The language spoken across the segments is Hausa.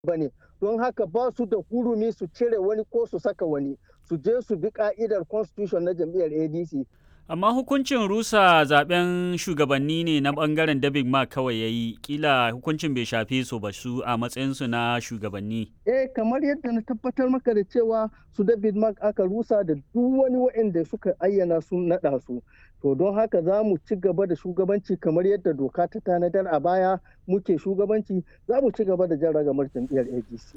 ba ne don haka ba su da hurumi su cire wani ko su saka wani su je su bi ka'idar constitution na jam'iyyar adc Amma hukuncin rusa zaben shugabanni ne na bangaren David Mark kawai ya yi, kila hukuncin bai shafe su ba su a matsayinsu na shugabanni. eh kamar yadda na tabbatar maka da cewa su david mark aka rusa da duk wani waɗanda suka ayyana sun naɗa su to don haka za mu ci gaba da shugabanci kamar yadda doka ta tanadar a baya muke shugabanci za mu ci gaba da jan ragamar jam'iyyar adc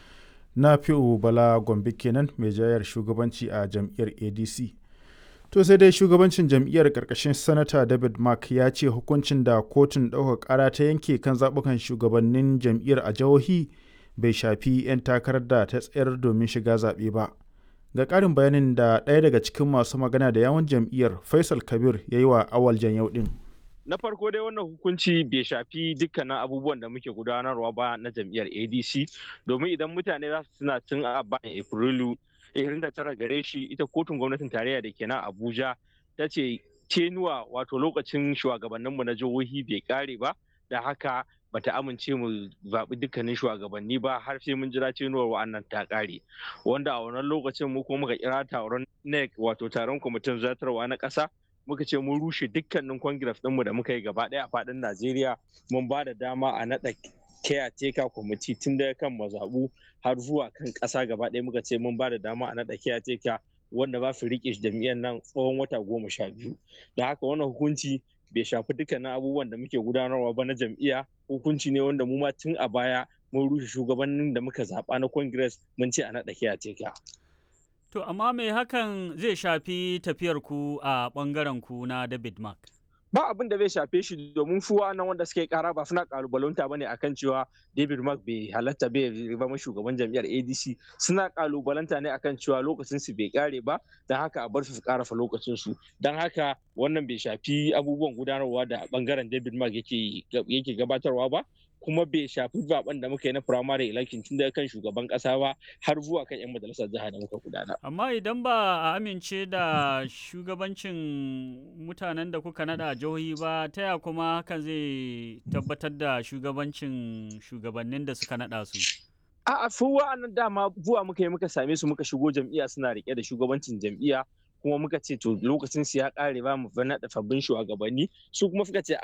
na fi'u bala gombe kenan mai jayar shugabanci a jam'iyyar adc to sai dai shugabancin jam'iyyar karkashin sanata david mark ya ce hukuncin da kotun ɗaukar ƙara ta yanke kan zaɓukan shugabannin jam'iyyar a jihohi bai shafi 'yan takarar da ta tsayar domin shiga zaɓe ba ga ƙarin bayanin da ɗaya daga cikin masu magana da yawon jam'iyyar faisal kabir ya yi wa awal yau ɗin na farko dai wannan hukunci bai shafi dukkanin abubuwan da muke gudanarwa ba na jam'iyyar adc domin idan mutane za su suna tun a bayan afrilu 29 gare shi ita kotun gwamnatin tarayya da ke nan abuja ta ce tenuwa wato lokacin shugabanninmu na jihohi bai kare ba da haka bata amince mu zaɓi dukkanin shugabanni ba har sai mun jira tenuwar wa'annan ta kare wanda a wannan lokacin mu kuma muka kira taron nec wato taron kwamitin zartarwa na ƙasa muka ce mun rushe dukkanin congress ɗinmu da muka yi gaba ɗaya a faɗin najeriya mun ba da dama a naɗa caretaker kwamiti tun daga kan mazaɓu har zuwa kan ƙasa gaba ɗaya muka ce mun ba da dama a naɗa caretaker wanda ba su riƙe jam'iyyar nan tsawon wata goma sha biyu da haka wannan hukunci bai shafi dukkanin abubuwan da muke gudanarwa ba na jam'iyya hukunci ne wanda mu ma tun a baya mun rushe shugabannin da muka zaɓa na congress mun ce a naɗa caretaker To, amma me hakan zai shafi tafiyar ku a ɓangaren ku na David Mark? ba abin da zai shafe shi domin su nan wanda suka yi kara ba suna kalubalanta bane akan cewa David Mark bai halatta bai zama shugaban jam'iyyar ADC suna kalubalanta ne akan cewa lokacin su bai kare ba don haka a bar su su karafa lokacin su don haka wannan bai shafi abubuwan gudanarwa da bangaren David Mark yake yake gabatarwa ba kuma bai shafi zaben da muka yi na primary election tun daga kan shugaban kasa ba har zuwa kan 'yan majalisar jiha da muka gudana. Amma idan ba a amince da shugabancin mutanen da kuka nada a jihohi ba ta ya kuma hakan zai tabbatar da shugabancin shugabannin da suka nada su. A'a su wa'annan dama zuwa muka yi muka same su muka shigo jam'iyya suna rike da shugabancin jam'iyya kuma muka ce to lokacin su ya kare ba mu naɗa sabbin shugabanni su kuma suka ce